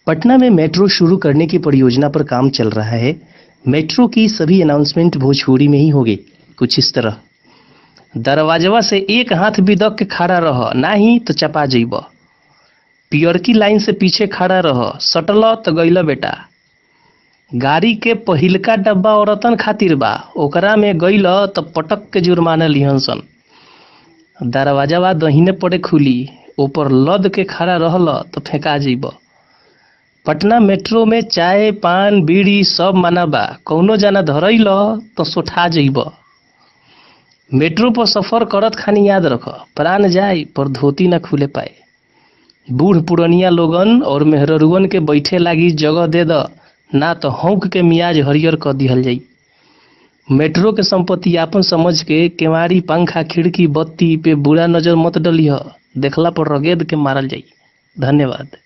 पटना में मेट्रो शुरू करने की परियोजना पर काम चल रहा है मेट्रो की सभी अनाउंसमेंट भोजपुरी में ही होगी कुछ इस तरह दरवाजवा से एक हाथ भी दक के खड़ा रह नाही तो चपा जइब पियरकी लाइन से पीछे खड़ा रह सटल तो गइल बेटा गाड़ी के पहिलका डब्बा औरतन खातिर बा ओकरा में गइल तो पटक के जुर्माना लिहन सन दरवाजावा दहीने पड़े खुली ऊपर लद के खड़ा रहल तो फेंका जइब पटना मेट्रो में चाय पान बीड़ी सब माना बा कौनो जाना धरैल तो सोठा जइब मेट्रो पर सफर करत खानी याद रख प्राण जाए पर धोती ना खुले पाए बूढ़ पुरनिया लोगन और मेहररुअन के बैठे लागी जगह दे द ना तो हौक के मियाज हरियर कर दिहल जाई मेट्रो के संपत्ति आपन समझ के केवाड़ी पंखा खिड़की बत्ती पे बुरा नजर मत डलिह देखला पर रगेद के मारल जाई धन्यवाद